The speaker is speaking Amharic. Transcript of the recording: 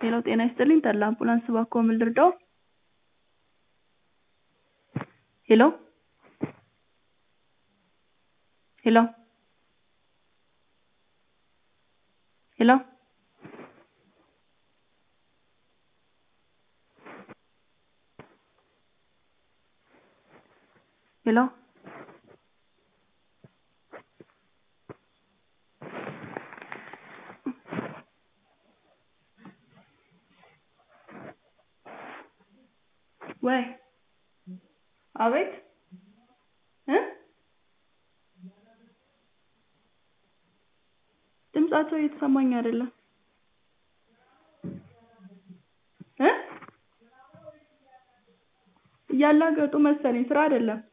ሄሎ ጤና ይስጥልኝ ተድላ አምቡላንስ እባክዎ ምን ልርዳዎ? ሄሎ ሄሎ ሄሎ ሄሎ ወይ አቤት እ ድምፃቸው እየተሰማኝ አይደለም እ እያላገጡ መሰለኝ ስራ አይደለም